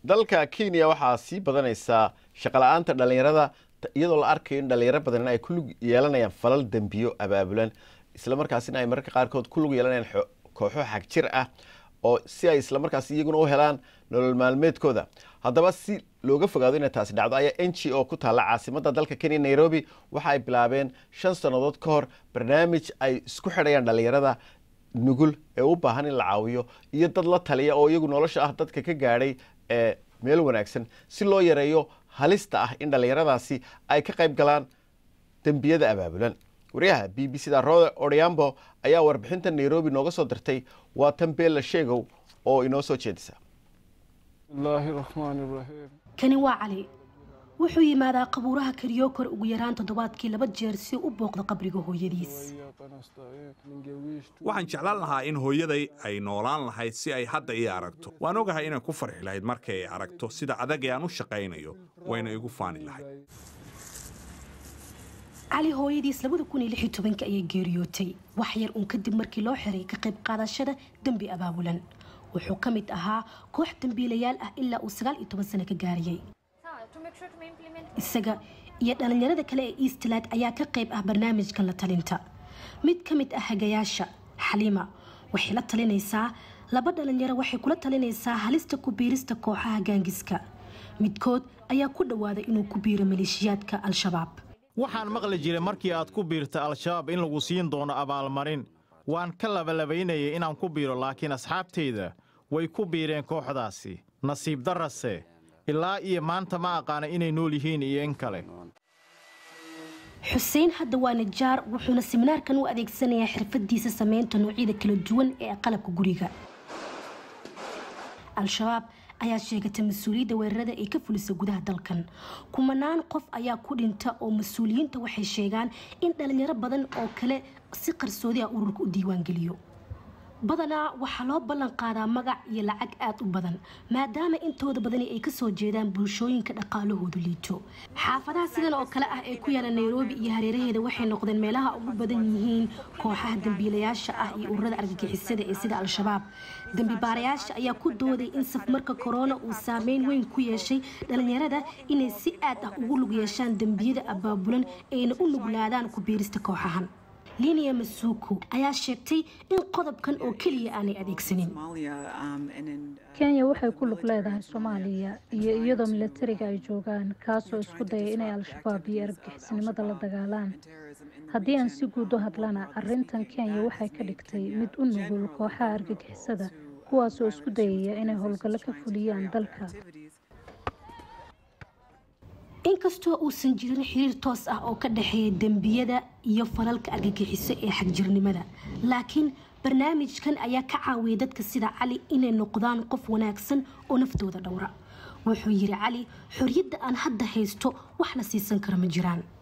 dalka kenya waxaa sii badanaysaa shaqala-aanta dhallinyarada iyadoo la arkayo in dhalinyaro badan ay ku lug yeelanayaan falal dembiyo abaabulan islamarkaasina ay mararka qaarkood ku lug yeelanayaan kooxo xagjir ah oo si ay islamarkaas iyaguna u helaan nolol maalmeedkooda haddaba si looga fogaado inay taasi dhacdo ayaa n g o ku taalla caasimada dalka kenya nairobi waxa ay bilaabeen shan sannadood ka hor barnaamij ay isku xidhayaan dhalinyarada nugul ee u baahan in la caawiyo iyo dad la taliya oo iyagu nolosha ah dadka ka gaadhay ee meel wanaagsan si loo yareeyo halista ah in dhallinyaradaasi ay ka qayb galaan dembiyada abaabulan wariyaha b b c da rode odhiambo ayaa warbixinta nairobi nooga soo dirtay waa tan beella sheegow oo inoo soo jeedisa kani waa cali wuxuu yimaadaa qabuuraha karyokor ugu yaraan toddobaadkii laba jeer si u booqdo qabriga hooyadiis waxaan jeclaan lahaa in hooyaday ay noolaan lahayd si ay hadda ii aragto waan ogahay inay ku farxi lahayd markay ay aragto sida adag ee aan u shaqaynayo wayna igu faani lahayd cali hooyadiis labada kun iyo lix iyo tobanka ayay geeriyootay wax yar uun kadib markii loo xiray ka qayb qaadashada dembi abaabulan wuxuu ka mid ahaa koox dembiilayaal ah ilaa uu sagaal iyo toban sano ka gaariyey isaga iyo dhallinyarada kale ee eastland ayaa ka qayb ah barnaamijkan la talinta mid ka mid ah hagayaasha xaliima waxay la talinaysaa laba dhalinyaro waxay kula talinaysaa halista ku biirista kooxaha gaangiska midkood ayaa ku dhowaaday inuu ku biiro maleeshiyaadka al-shabaab waxaan maqli jiray markii aad ku biirta al-shabaab in lagu siin doono abaalmarin waan ka labalabaynayay inaan ku biiro laakiin asxaabtayda way ku biireen kooxdaasi nasiib darrase ilaa iyo maanta ma aqaana inay nool yihiin iyo in kale xuseen hadda waa nijaar wuxuuna siminaarkan u adeegsanayaa xirfadiisa samaynta noocyada kala duwan ee qalabka guriga al-shabaab ayaa sheegatay mas-uuliyadda weerarada ee ka fulisa gudaha dalkan kumanaan qof ayaa ku dhinta oo mas-uuliyiinta waxay sheegaan in dhalinyaro badan oo kale si qarsoodi ah ururka u diiwaangeliyo badanaa waxaa loo ballan qaadaa magac iyo lacag aada u badan maadaama intooda badani ay kasoo jeedaan bulshooyinka dhaqaalahoodu liito xaafadaha sidan oo kale ah ee ku yaala nairobi iyo hareeraheeda waxay noqdeen meelaha ugu badan yihiin kooxaha dembiilayaasha ah iyo ururada argagixisada ee sida al-shabaab dembi baarayaasha ayaa ku dooday in safmarka korona uu saameyn weyn ku yeeshay dhalinyarada inay si aad ah ugu lug yeeshaan dembiyada abaabulan ayna u nuglaadaan ku biirista kooxahan linia masuuku ayaa sheegtay in qodobkan oo keliya aanay adeegsanin kenya waxay ku lug leedahay soomaaliya iyo iyadoo milatariga ay joogaan kaasoo isku daya inay al-shabaab iyo argagixisnimada la dagaalaan haddii aan si guud u hadlana arintan kenya waxay ka dhigtay mid u nugul kooxaha argagixisada kuwaasoo isku dayaya inay howlgallo ka fuliyaan dalka inkastoo uusan jirin xiriir toos ah oo ka dhexeeya dembiyada iyo falalka argagixiso ee xagjirnimada laakiin barnaamijkan ayaa ka caawiyay dadka sida cali inay noqdaan qof wanaagsan oo naftooda dhowra wuxuu yiri cali xorriyadda aan hadda haysto wax la siisan karo ma jiraan